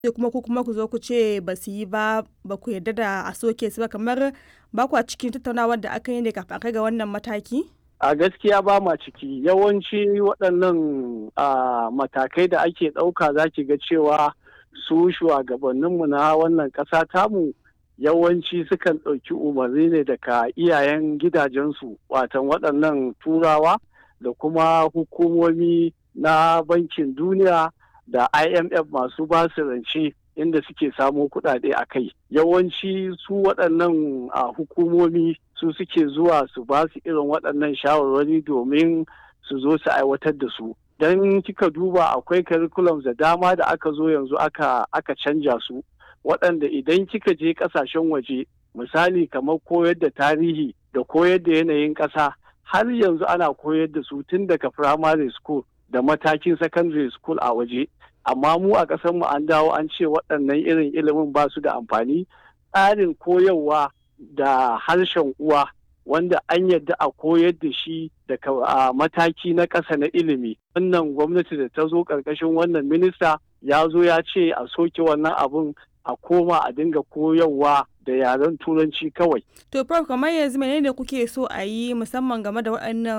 sai kuma ku kuma ku zo ku ce ba su yi ba ba ku yarda da a soke su ba kamar ba kwa cikin tattaunawar da aka yi ne kafin a kai ga wannan mataki? a gaskiya ba ma ciki yawanci waɗannan matakai da ake ɗauka za ki ga cewa su shugabanninmu na wannan ƙasa tamu yawanci sukan ɗauki umarni ne daga iyayen gidajensu watan waɗannan turawa da kuma hukumomi na bankin duniya da imf masu basu rance inda suke samo kuɗaɗe a kai yawanci su waɗannan hukumomi su suke zuwa su ba su irin waɗannan shawarwari domin su zo su aiwatar da su don kika duba akwai curriculums da dama da aka zo yanzu aka aka canja su waɗanda idan kika je ƙasashen waje misali kamar koyar da tarihi da koyar da yanayin ƙasa har yanzu ana koyar da su tun daga primary school da matakin secondary school a waje amma mu a mu an dawo an ce waɗannan irin ilimin ba su da amfani tsarin koyarwa da harshen uwa wanda an yadda a koyar da shi daga mataki na ƙasa na ilimi wannan gwamnati da ta zo ƙarƙashin wannan minista ya zo ya ce a soke wannan abun a koma a dinga koyarwa da yaren turanci kawai. To prof kamar yanzu menene kuke so a yi musamman game da waɗannan